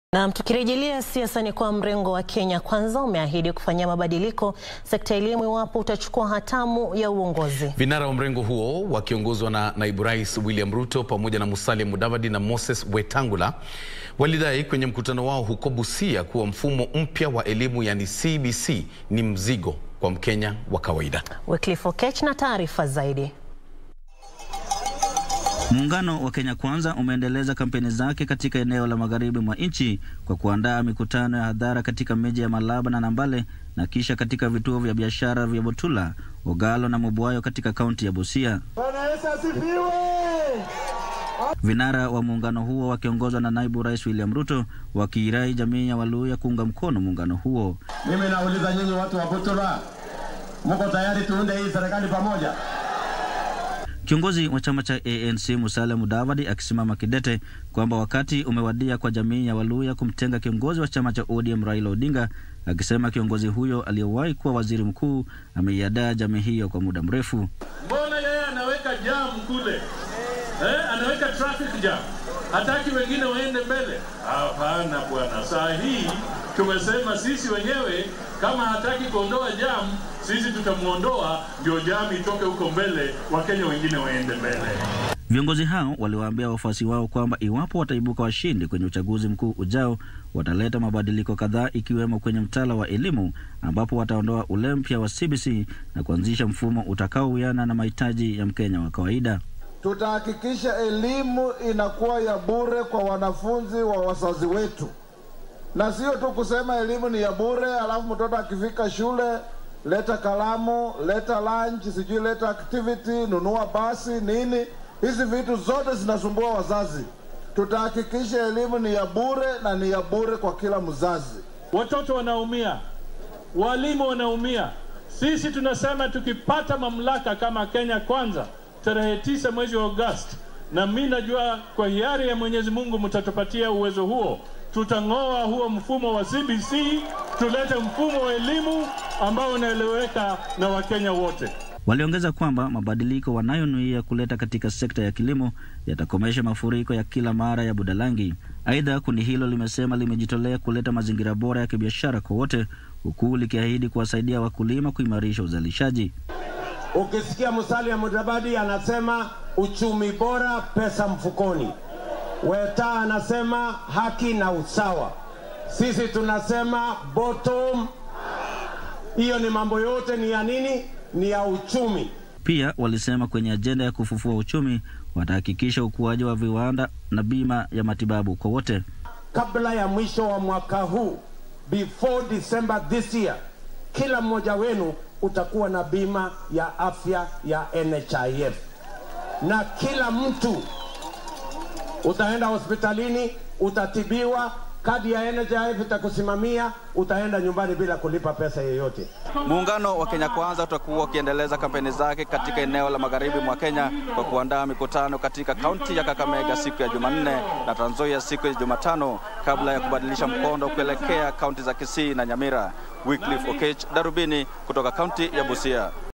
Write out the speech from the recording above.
Na tukirejelea siasa ni kwa mrengo wa Kenya Kwanza umeahidi kufanyia mabadiliko sekta ya elimu iwapo utachukua hatamu ya uongozi. Vinara wa mrengo huo wakiongozwa na naibu rais William Ruto pamoja na Musalia Mudavadi na Moses Wetangula walidai kwenye mkutano wao huko Busia kuwa mfumo mpya wa elimu yani CBC ni mzigo kwa Mkenya wa kawaida. Wycliffe Okech na taarifa zaidi. Muungano wa Kenya Kwanza umeendeleza kampeni zake katika eneo la magharibi mwa nchi kwa kuandaa mikutano ya hadhara katika miji ya Malaba na Nambale na kisha katika vituo vya biashara vya Butula, Ogalo na Mubwayo katika kaunti ya Busia. Bwana Yesu asifiwe! Vinara wa muungano huo wakiongozwa na naibu rais William Ruto wakiirai jamii ya Waluya kuunga mkono muungano huo. Mimi nauliza nyinyi watu wa Butula, mko tayari tuunde hii serikali pamoja? Kiongozi wa chama cha ANC Musalia Mudavadi akisimama kidete kwamba wakati umewadia kwa jamii ya Waluya kumtenga kiongozi wa chama cha ODM Raila Odinga, akisema kiongozi huyo aliyewahi kuwa waziri mkuu ameiadaa jamii hiyo kwa muda mrefu. Mbona yeye anaweka jam kule eh? Anaweka traffic jam, hataki wengine waende mbele? Hapana bwana, saa hii tumesema sisi wenyewe kama hataki kuondoa jam, sisi tutamwondoa, ndio jam itoke huko mbele, wakenya wengine waende mbele. Viongozi hao waliwaambia wafuasi wao kwamba iwapo wataibuka washindi kwenye uchaguzi mkuu ujao, wataleta mabadiliko kadhaa ikiwemo kwenye mtaala wa elimu ambapo wataondoa ule mpya wa CBC na kuanzisha mfumo utakaowiana na mahitaji ya Mkenya wa kawaida. Tutahakikisha elimu inakuwa ya bure kwa wanafunzi wa wazazi wetu, na sio tu kusema elimu ni ya bure, alafu mtoto akifika shule leta kalamu, leta lunch, sijui leta activity, nunua basi nini. Hizi vitu zote zinasumbua wazazi. Tutahakikisha elimu ni ya bure na ni ya bure kwa kila mzazi. Watoto wanaumia, walimu wanaumia. Sisi tunasema tukipata mamlaka kama Kenya Kwanza tarehe tisa mwezi wa Agosti, na mi najua kwa hiari ya Mwenyezi Mungu mtatupatia uwezo huo, tutang'oa huo mfumo wa CBC, tulete mfumo wa elimu ambao unaeleweka na Wakenya wote. Waliongeza kwamba mabadiliko wanayonuia kuleta katika sekta ya kilimo yatakomesha mafuriko ya kila mara ya Budalangi. Aidha, kundi hilo limesema limejitolea kuleta mazingira bora ya kibiashara kwa wote, huku likiahidi kuwasaidia wakulima kuimarisha uzalishaji. Ukisikia Musalia Mudavadi anasema uchumi bora, pesa mfukoni. Weta anasema haki na usawa. Sisi tunasema bottom. Hiyo ni mambo yote ni ya nini? Ni ya uchumi. Pia walisema kwenye ajenda ya kufufua uchumi watahakikisha ukuaji wa viwanda na bima ya matibabu kwa wote. Kabla ya mwisho wa mwaka huu, before December this year, kila mmoja wenu utakuwa na bima ya afya ya NHIF, na kila mtu utaenda hospitalini, utatibiwa, kadi ya NHIF itakusimamia, utaenda nyumbani bila kulipa pesa yoyote. Muungano wa Kenya Kwanza utakuwa ukiendeleza kampeni zake katika eneo la magharibi mwa Kenya kwa kuandaa mikutano katika kaunti ya Kakamega siku ya Jumanne na Trans Nzoia siku ya Jumatano kabla ya kubadilisha mkondo kuelekea kaunti za Kisii na Nyamira. Wycliffe Okech, Darubini kutoka kaunti ya Busia.